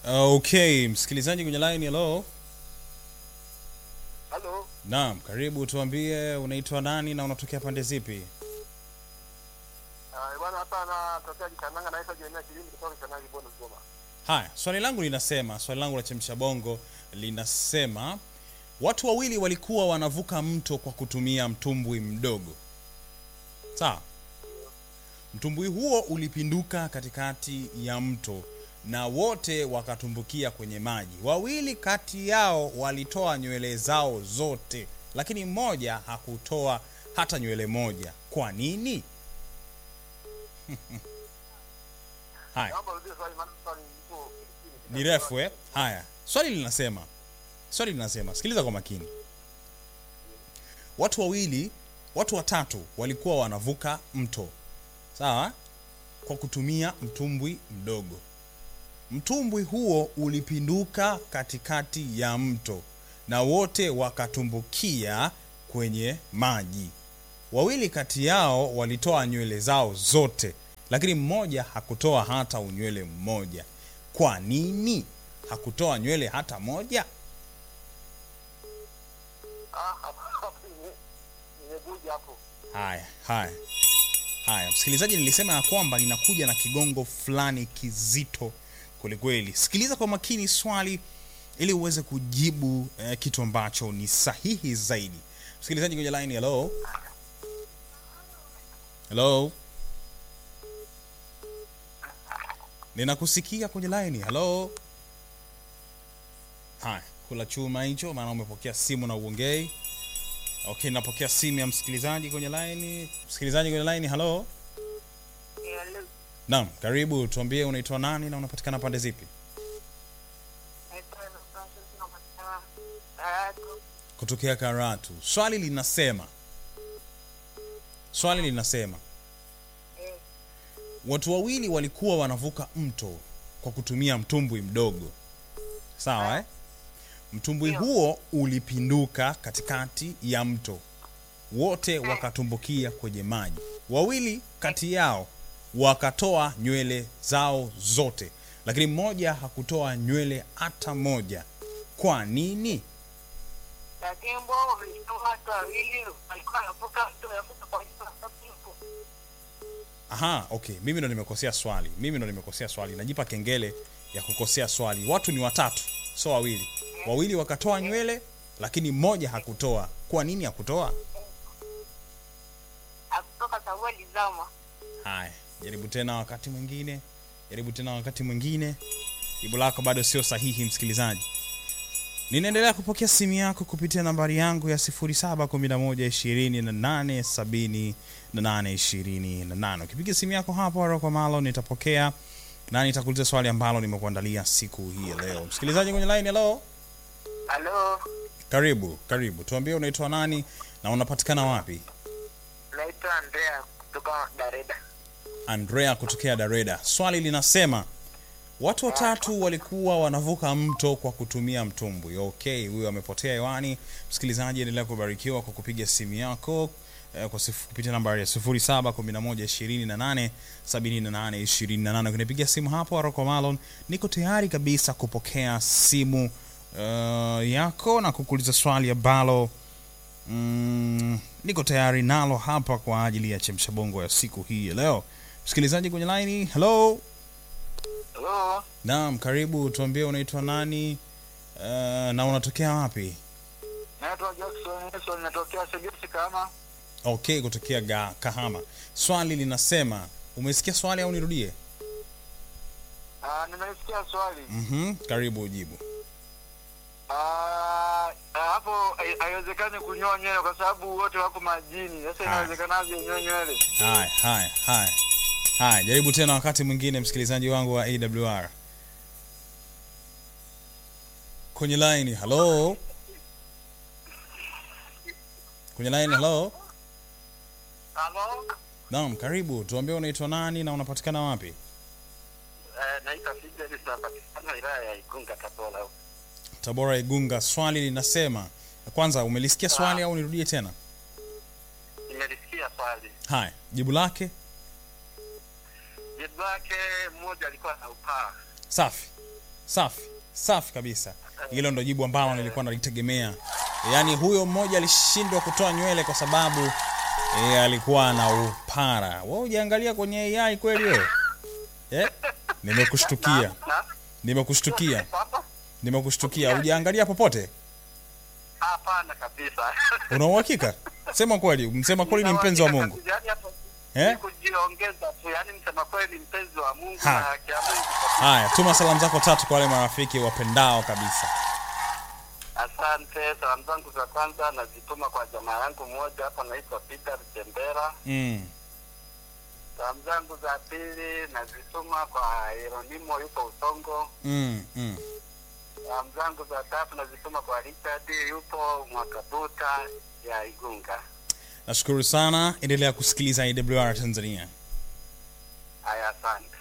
Okay, msikilizaji kwenye line, hello. Halo, Naam, karibu, tuambie unaitwa nani na unatokea pande zipi? Ah, bwana hapa natokea Kikananga naitwa Jeremia Kilindi kutoka Kikananga Kibondo Kigoma. Haya, swali langu linasema, swali langu la chemsha bongo linasema watu wawili walikuwa wanavuka mto kwa kutumia mtumbwi mdogo. Sawa? Mtumbwi huo ulipinduka katikati ya mto na wote wakatumbukia kwenye maji. Wawili kati yao walitoa nywele zao zote, lakini mmoja hakutoa hata nywele moja. Kwa nini? Haya. Naomba urudie swali maana swali liko ni refu eh? Haya, swali linasema, swali linasema, sikiliza kwa makini. Watu wawili, watu watatu walikuwa wanavuka mto, sawa, kwa kutumia mtumbwi mdogo. Mtumbwi huo ulipinduka katikati ya mto na wote wakatumbukia kwenye maji. Wawili kati yao walitoa nywele zao zote, lakini mmoja hakutoa hata unywele mmoja. Kwa nini hakutoa nywele hata moja? Ah, hapo ni- nimebuja hapo. Haya, haya, haya, msikilizaji, nilisema ya kwamba ninakuja na kigongo fulani kizito kwelikweli. Sikiliza kwa makini swali ili uweze kujibu eh, kitu ambacho ni sahihi zaidi. Msikilizaji kwenye line, hello, hello, ninakusikia kwenye line, hello. Haya, kula chuma hicho, maana umepokea simu na uongei. Okay, napokea simu ya msikilizaji kwenye line. Msikilizaji kwenye line, hello. Hello, Naam, karibu, tuambie unaitwa nani na unapatikana pande zipi? naitwa Eva Francis, napatikana Karatu. Kutokea Karatu. Swali linasema, swali linasema Eh, watu wawili walikuwa wanavuka mto kwa kutumia mtumbwi mdogo, sawa eh? Mtumbwi Ndio. huo ulipinduka katikati ya mto, wote wakatumbukia kwenye maji. Wawili kati yao wakatoa nywele zao zote, lakini mmoja hakutoa nywele hata moja. Kwa nini? lakini mbona walisema watu wawili walikuwa wanavuka mto yavuka kwa hiyo sababu Aha, okay, mimi ndo nimekosea swali. Mimi ndo nimekosea swali. Najipa kengele ya kukosea swali. Watu ni watatu, so wawili. Wawili wakatoa nywele, lakini mmoja hakutoa. Kwa nini hakutoa? akutoka sababu alizama. Haya, jaribu tena wakati mwingine, jaribu tena wakati mwingine. Jibu lako bado sio sahihi, msikilizaji. Ninaendelea kupokea simu yako kupitia nambari yangu ya 0711287828. Ukipiga simu yako hapo Aro kwa malo nitapokea na nitakuuliza swali ambalo nimekuandalia siku hii ya leo. Msikilizaji kwenye line, hello. Halo, Karibu, karibu. Tuambie unaitwa nani na unapatikana wapi? naitwa Andrea kutoka Dareda. Andrea kutokea Dareda. Swali linasema watu watatu walikuwa wanavuka mto kwa kutumia mtumbwi. Okay, huyo amepotea hewani. Msikilizaji, endelea kubarikiwa kwa kupiga simu yako eh, kwa sifu, kupitia nambari ya 0711287828. Ukinipigia simu hapo Aroko Malon, niko tayari kabisa kupokea simu uh, yako na kukuuliza swali ambalo mm, niko tayari nalo hapa kwa ajili ya chemsha bongo ya siku hii ya leo. Msikilizaji kwenye laini, hello. Halo, Naam, karibu. Tuambie unaitwa nani uh, na unatokea wapi? naitwa Jackson Nelson natokea Segesi kama. Okay, kutokea ga, Kahama. Swali linasema, umesikia swali au nirudie? Ah, nimesikia swali. Mhm, karibu ujibu. Ah, ah, hapo hai- haiwezekani kunyoa nywele kwa sababu wote wako majini. Sasa Haya. inawezekanaje unyoe nywele? Haya, haya, haya. Haya, jaribu tena wakati mwingine msikilizaji wangu wa AWR. Kwenye line, hello. Kwenye line, hello. Halo, Naam, karibu. Tuambie unaitwa nani na unapatikana wapi? eh, naitwa Fidelis napatikana wilaya ya Igunga Tabora. Tabora Igunga. Swali linasema, kwanza umelisikia swali au nirudie tena? Nimelisikia swali. Haya, jibu lake Jibu lake mmoja alikuwa na upaa. safi. safi safi kabisa hilo ndo jibu ambalo nilikuwa nalitegemea yaani huyo mmoja alishindwa kutoa nywele kwa sababu e, alikuwa na upara we ujaangalia kwenye ai kweli wewe eh? nimekushtukia Na? nimekushtukia Papa? nimekushtukia ujaangalia popote Hapana kabisa. una uhakika sema kweli msema kweli ni mpenzi wa mungu Kabisa, yaani hapo Eh? ni kujiongeza tu, yaani msema kweli mpenzi wa Mungu Ha. na haki ya Mungu. haya tuma salamu zako tatu kwa wale marafiki wapendao kabisa Asante. Salamu zangu za kwanza nazituma kwa jamaa yangu mmoja hapa anaitwa Peter Tembera. mm. Salamu zangu za pili nazituma kwa Yeronimo yupo Usongo. Mm. Mm. Salamu zangu za tatu nazituma kwa Richard yupo Mwakabuta ya Igunga. nashukuru sana endelea kusikiliza awr tanzania Haya, asante.